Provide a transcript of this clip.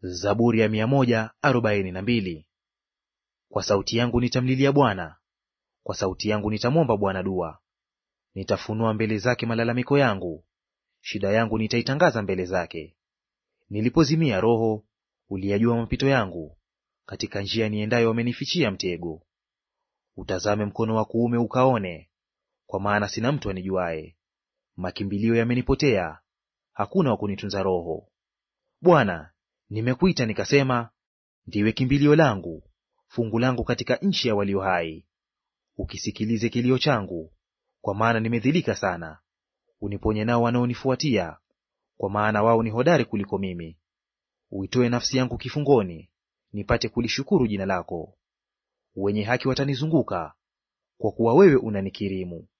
Zaburi ya mia moja arobaini na mbili. Kwa sauti yangu nitamlilia Bwana, kwa sauti yangu nitamwomba Bwana dua. Nitafunua mbele zake malalamiko yangu, shida yangu nitaitangaza mbele zake. Nilipozimia roho, uliyajua mapito yangu, katika njia niendayo wamenifichia mtego. Utazame mkono wa kuume ukaone, kwa maana sina mtu anijuaye. Makimbilio yamenipotea, hakuna wa kunitunza roho. Bwana, nimekuita nikasema, ndiwe kimbilio langu, fungu langu katika nchi ya walio hai. Ukisikilize kilio changu, kwa maana nimedhilika sana. Uniponye nao wanaonifuatia, kwa maana wao ni hodari kuliko mimi. Uitoe nafsi yangu kifungoni, nipate kulishukuru jina lako. Wenye haki watanizunguka, kwa kuwa wewe unanikirimu.